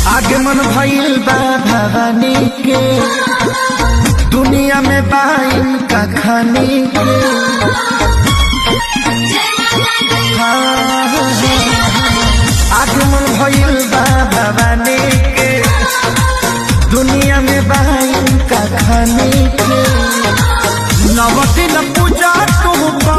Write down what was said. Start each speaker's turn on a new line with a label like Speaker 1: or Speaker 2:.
Speaker 1: आगमन भइल बा भवानी के दुनिया में बाइन का खानी के हाँ, आगमन भइल बा भवानी के दुनिया में बाइन का खानी के नव दिन पूजा तुम